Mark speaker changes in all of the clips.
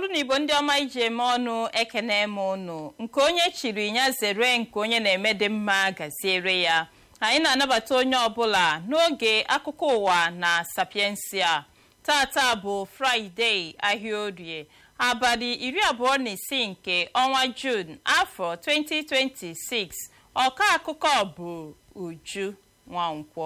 Speaker 1: olu na igbo ndị ọma iji eme ọnụ ekene m ụnụ nke onye chiri ya zere nke onye na-eme dị mma gaziere ya anyị na-anabata onye ọbụla n'oge akụkọ ụwa na sapiensia tata bụ fraịde ahịa orie abalị iri abụọ na isii nke ọnwa jun afọ 2026 ọka akụkọ bụ uju nwankwọ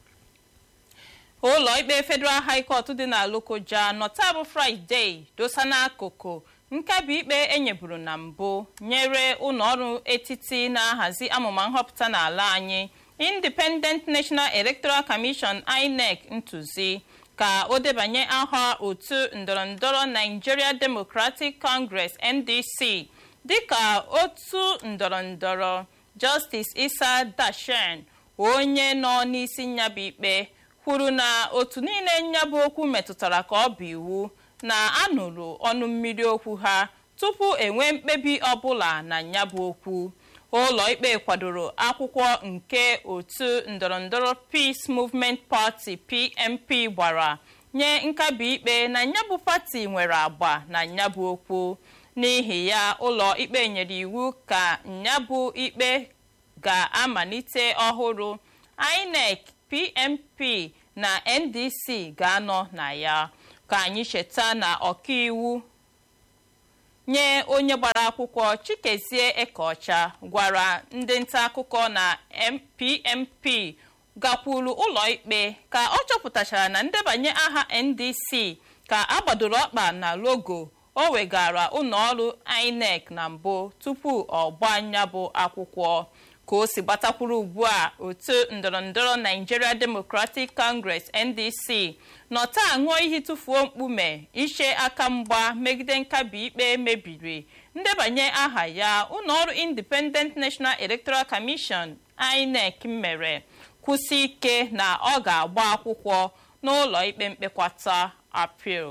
Speaker 1: ụlọ ikpe federal high court dị na lokoja nọta bụ fraịde dosa n'akụkụ nkabi ikpe enyeburu na mbụ nyere ụlọọrụ etiti na-ahazi amụma nhọpụta n'ala anyị independent national electoral commission inec ntụzi ka o debanye aha otu ndọrọndọrọ nigeria democratic congress ndc dịka otu ndọrọndọrọ justice isa dashen onye nọ n'isi nyabụ ikpe kwuru na otu niile nyabụ okwu metụtara ka ọ bụ iwu na anụrụ ọnụ mmiri okwu ha tupu enwee mkpebi ọbụla na nyabụ okwu ụlọ ikpe kwadoro akwụkwọ nke otu ndọrọndọrọ peace movement party pmp gbara nye nkabi ikpe na nyabụ pati nwere agba na nyabụ okwu n'ihi ya ụlọ ikpe nyere iwu ka nyabụ ikpe ga-amalite ọhụrụ inec pmp na ndc ga-anọ na ya ka anyị cheta na ọkaiwu nye onye gbara akwụkwọ chikezie ekeọcha gwara ndị nta akụkọ na pmp gakwuru ụlọikpe ka ọ chọpụtachara na ndebanye aha ndc ka agbadoro ọkpa na logo o wegara ụlọọrụ inec na mbụ tupu ọ gbanya bụ akwụkwọ ka o si gbatakwuru ugbu a otu ndọrọndọrọ nigeria democratic congress ndc nọta aṅụọ iyi tụfuo mkpume iche aka mgba megide nkabi ikpe mebiri ndebanye aha ya ụlọọrụ independent national electoral commission inec mere kwụsị ike na ọ ga-agba akwụkwọ n'ụlọ ikpe mkpekwata apil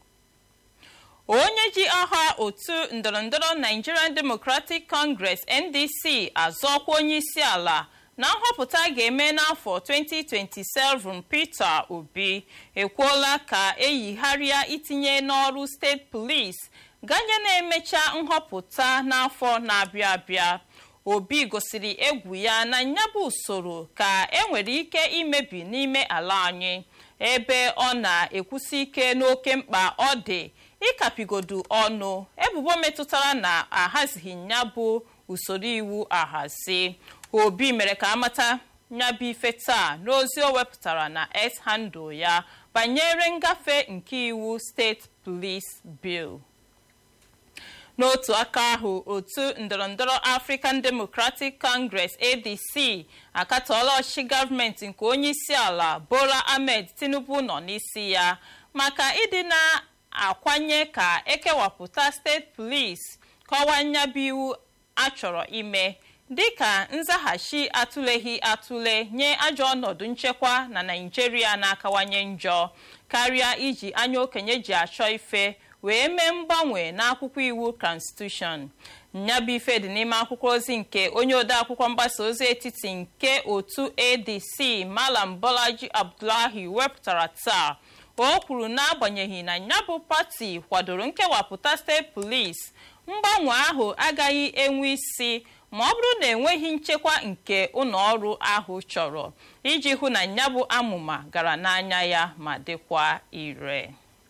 Speaker 1: onye ji aha otu ndọrọndọrọ nigerian democratic congress ndc azọkwa onye isi ala na nhọpụta ga-eme n'afọ 2027 peter obi ekwuola ka eyigharịa itinye n'ọrụ steeti police ganye na-emecha nhọpụta n'afọ na-abịa abịa obi gosiri egwu ya na nyabụ usoro ka enwere ike imebi n'ime ala anyị ebe ọ na-ekwusi ike n'oke mkpa ọ dị ịkapigodu ọnụ ebubo metụtara na ahazighị ya bụ usoro iwu ahazi obi mere ka amata nyabụ ife taa n'ozi o wepụtara na s handle ya banyere ngafe nke iwu steeti police bill n'otu aka ahụ otu ndọrọndọrọ african democratic congress adc akatọọla ọchịchị gọọmenti nke onye isi ala bola ahmed tinubu nọ n'isi ya maka ịdị na akwanye ka ekewapụta steeti polisi kọwaa nyabụ iwu achọrọ ime dịka nzaghachi atụleghị atụle nye ajọ ọnọdụ nchekwa na naijiria na-akawanye njọ karịa iji anya okenye ji achọ ife wee mee mgbanwe n'akwụkwọ iwu konstitushọn nyabụ ife dị n'ime akwụkwọ ozi nke onye odeakwụkwọ mgbasa ozi etiti nke otu adc malam bolaji abdullahi wepụtara taa o kwuru n'agbanyeghị na nyabụ pati kwadoro nkewapụta steeti polisi mgbanwe ahụ agaghị enwe isi ma ọ bụrụ na enweghị nchekwa nke ụlọọrụ ahụ chọrọ iji hụ na nyabụ amụma gara n'anya ya ma dịkwa ire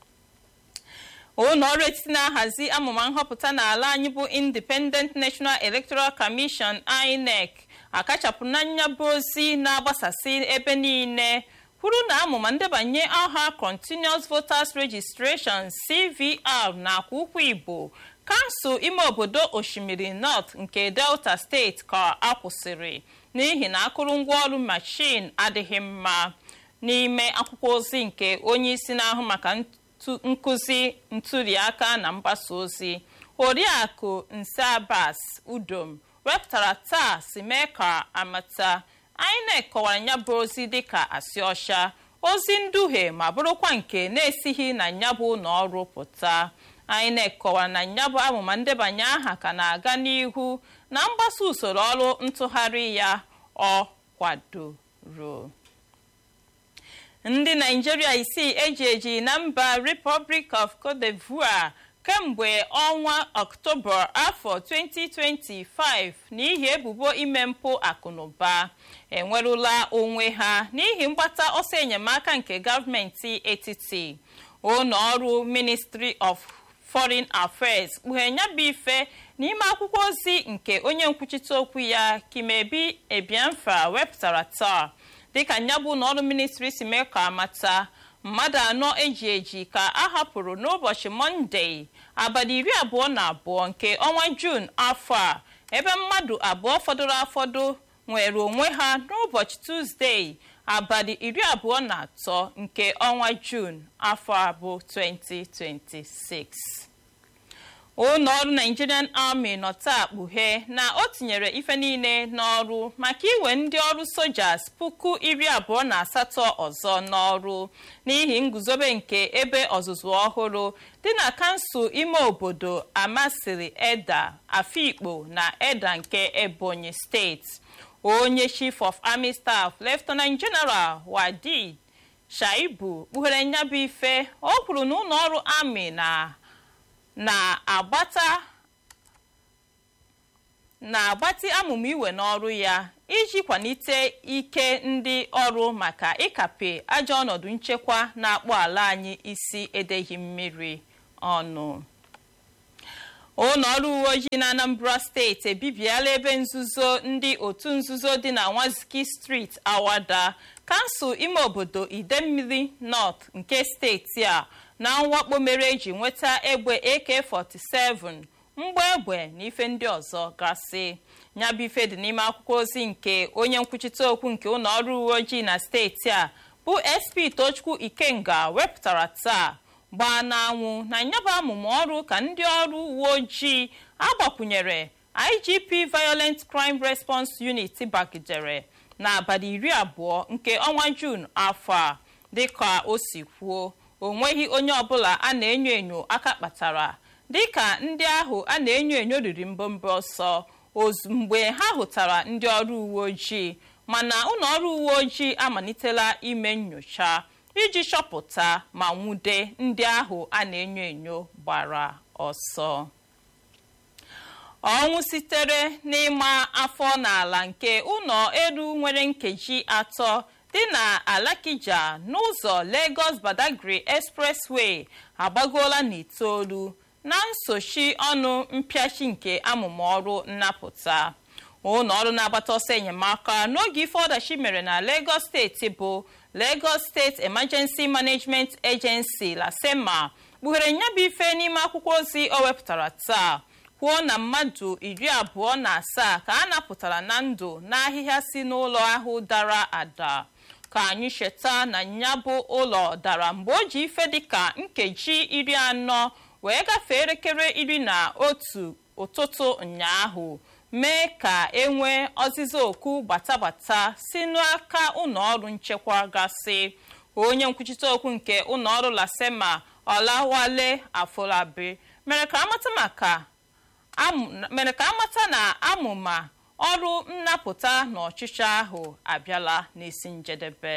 Speaker 1: ụlọọrụ etiti na-ahazi amụma nhọpụta n'ala anyị bụ independent national electoral commission inec akachapụrụ na nyabụ ozi na-agbasasị ebe niile kwuru na amụma ndebanye aha continuous voters registration cvr nakwa ụkwụ igbo kansụl ime obodo osimiri north nke delta steeti ka akwụsịrị n'ihi na akụrụngwa ọrụ machin adịghị mma n'ime akwụkwọ ozi nke onye isi na-ahụ maka nkụzi ntụliaka na mgbasa ozi oriakụ nse abbas udom wepụtara taa si mee ka amata inec kọwara ya bụ ozi dịka asị ọcha ozi nduhie ma bụrụkwa nke na-esighị na nyabụ ụlọ ọrụ pụta inec kọwara na nyabụ amụma ndebanye aha ka na-aga n'ihu na mgbasa usoro ọrụ ntụgharị ya ọ kwadoro ndị naijiria isii eji eji na mba republic of cote d'ivoire kemgbe ọnwa ọktoba afọ 2025 n'ihi ebubo ime mpụ akụnụba enwerụla onwe ha n'ihi mgbata ọsọ enyemaka nke gọọmenti etiti ụlọ ọrụ ministry of foreign affairs kpughe ya bụ ife n'ime akwụkwọ ozi nke onye nkwuchite okwu ya kimebi ebianfa wepụtara taa dịka nyabụ n'ọrụ ministri si mee ka amata mmadụ anọ eji eji ka a hapụrụ n'ụbọchị mọnde abalị iri abụọ na abụọ nke ọnwa juun afọ a ebe mmadụ abụọ fọdụrụ afọdụ nwere onwe ha n'ụbọchị tuzdee abalị iri abụọ na atọ nke ọnwa juun afọ abụ 2026 ụlọ ọrụ nigerian army nọ taa kpughe na o tinyere ife niile n'ọrụ maka iwe ndị ọrụ sojas puku iri abụọ na asatọ ọzọ n'ọrụ n'ihi nguzobe nke ebe ọzụzụ ọhụrụ dị na kansụl ime obodo amasịrị eda afikpo na eda nke ebonyi steeti onye chief of army staff lieutenant general wadi shaibu kpughere nyabụ ife o kwuru na ụlọ ọrụ army na na-agbata na-agbatị amụma iwe n'ọrụ ya iji kwalite ike ndị ọrụ maka ịkape ajọ ọnọdụ nchekwa na-akpọ ala anyị isi edeghị mmiri ọnụ ụlọ ọrụ uwe ojii na anambra steeti ebibiela ebe nzuzo ndị otu nzuzo dị na nwaziki street awada kansụl ime obodo idemmiri north nke steeti a na mwakpo mere eji nweta egbe ak-47 mgba egbe na ife ndị ọzọ gasị nyabụ ife dị n'ime akwụkwọ ozi nke onye nkwuchite okwu nke ụlọ ọrụ uwe ojii na steeti a bụ sp tochukwu ikenga wepụtara taa gbaa n'anwụ na nyabụ amụma ọrụ ka ndị ọrụ uwe ojii agbakwunyere igp violent crime response unit bagidere n'abalị iri abụọ nke ọnwa juun afọ a dịka o si kwuo o nweghị onye ọbụla a na-enyo enyo aka kpatara dịka ndị ahụ a na-enyo enyo riri mbọmbọ ọsọ mgbe ha hụtara ndị ọrụ uwe ojii mana ụlọ ọrụ uwe ojii amalitela ime nnyocha iji chọpụta ma nwude ndị ahụ a na-enyo enyo gbara ọsọ ọnwụ sitere n'ịma afọ n'ala nke ụlọ elu nwere nkeji atọ dị na alakija n'ụzọ lagos badagry expressway agbagoola n'itoolu na nsochi ọnụ mpịachi nke amụma ọrụ nnapụta ụlọ ọrụ na-agbata ọsọ enyemaka n'oge ife ọdachi mere na lagos steeti bụ lagos state emergency management agency lasema kpughere nyabụ ife n'ime akwụkwọ ozi o wepụtara taa kwuo na mmadụ iri abụọ na asaa ka a napụtara na ndụ n'ahịhịa si n'ụlọ ahụ dara ada ka anyị cheta na nyabụ ụlọ dara mgbe o ji ife dịka nkeji iri anọ wee gafee elekere iri na otu ụtụtụ ụnyaahụ mee ka enwee ọzịza oku gbatagbata si n'aka ụlọọrụ nchekwa gasị onye nkwuchite okwu nke ụlọọrụ lasema ọlawale afolabi mere ka amata maka mere ka amata na amụma ọrụ nnapụta na ọchịchị ahụ abịala n'isi njedebe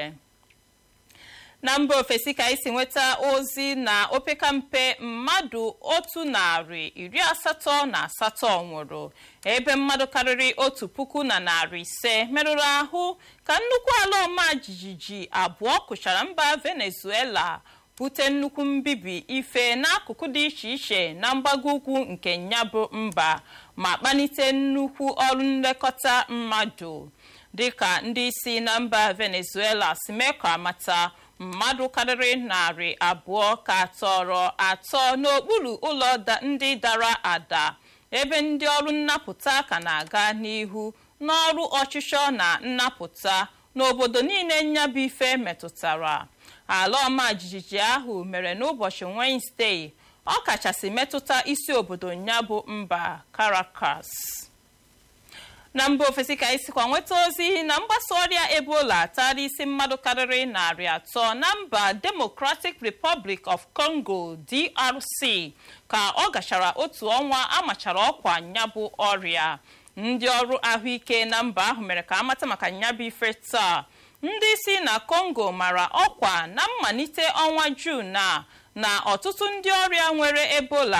Speaker 1: na mba ofesi ka isi nweta ozi na opekampe mmadụ otu narị iri asatọ na asatọ nwụrụ ebe mmadụ karịrị otu puku na narị ise merụrụ ahụ ka nnukwu ala ọma jijiji abụọ kụchara mba venezuela bute nnukwu mbibi ife n'akụkụ dị iche iche na mgbago ugwu nke nyabụ mba ma kpalite nnukwu ọrụ nlekọta mmadụ dịka ndị isi na mba venezuela si mee ka amata mmadụ karịrị narị abụọ ka tọrọ atọ n'okpuru ụlọ ndị dara ada ebe ndị ọrụ nnapụta ka na-aga n'ihu n'ọrụ ọchịchọ na nnapụta n'obodo niile nyabụ ife metụtara ala ọma jijiji ahụ mere n'ụbọchị wenezdee ọ kachasị metụta isi obodo nyabụ mba Caracas na mba ofesi ka isikwa nweta ozi na mgbasa ọrịa ebola tara isi mmadụ karịrị narị atọ na mba democratic republic of congo drc ka ọ gachara otu ọnwa amachara ọkwa nyabụ ọrịa ndị ọrụ ahụike na mba ahụ mere ka amata maka nyabụ ife taa ndị si na congo mara ọkwa na mmalite ọnwa jun a na ọtụtụ ndị ọrịa nwere ebola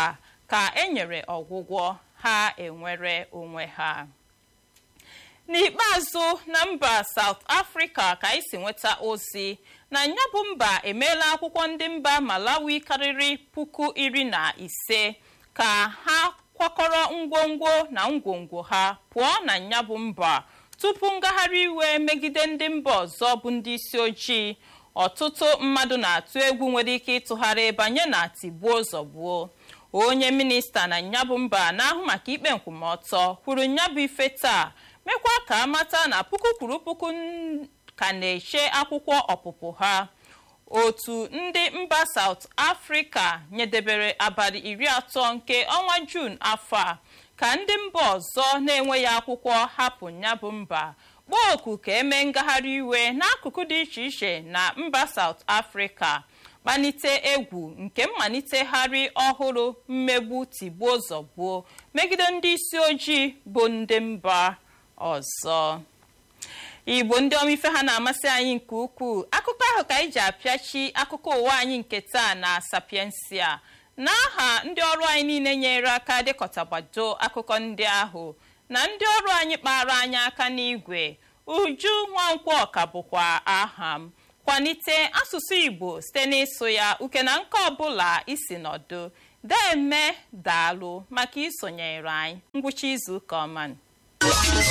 Speaker 1: ka enyere ọgwụgwọ ha enwere onwe ha n'ikpeazụ na mba South Africa ka anyị si nweta ozi na ya bụ mba emeela akwụkwọ ndị mba Malawi karịrị puku iri na ise ka ha kwakọrọ ngwongwo na ngwongwo ha pụọ na ya bụ mba tupu ngagharị iwe megide ndị mba ọzọ bụ ndị isi ojii ọtụtụ mmadụ na-atụ egwu nwere ike ịtụgharị banye na tigbuo zọgbuo onye minista na nyabụ mba na-ahụ maka ikpe nkwụmọtọ kwuru nyabụ ife taa mekwa ka amata na puku kwuru puku ka na-eche akwụkwọ ọpụpụ ha otu ndị mba South Africa nyedebere abalị iri atọ nke ọnwa Jun afọ a ka ndị mba ọzọ na-enweghị akwụkwọ hapụ nyabụ mba kpọọ oku ka eme ngagharị iwe n'akụkụ dị iche iche na mba South Africa kpanite egwu nke mmalitegharị ọhụrụ mmegbu tigbuo zọgbuo megide ndị isi ojii bụ ndị mba ọzọ igbo ndị ọma ife ha na-amasị anyị nke ukwuu akụkọ ahụ ka anyị ji apịachi akụkọ ụwa anyị nke taa na sapiensia n'aha ndị ọrụ anyị niile nyere aka dịkọtagbado akụkọ ndị ahụ na ndị ọrụ anyị kpara anyị aka n'igwe uju nwankwọ ọka bụkwa aha m kwalite asụsụ igbo site n'ịsụ ya uke na nke ọbụla isi nọdụ deme daalụ maka isonyere anyị ngwụcha izu ụka ọma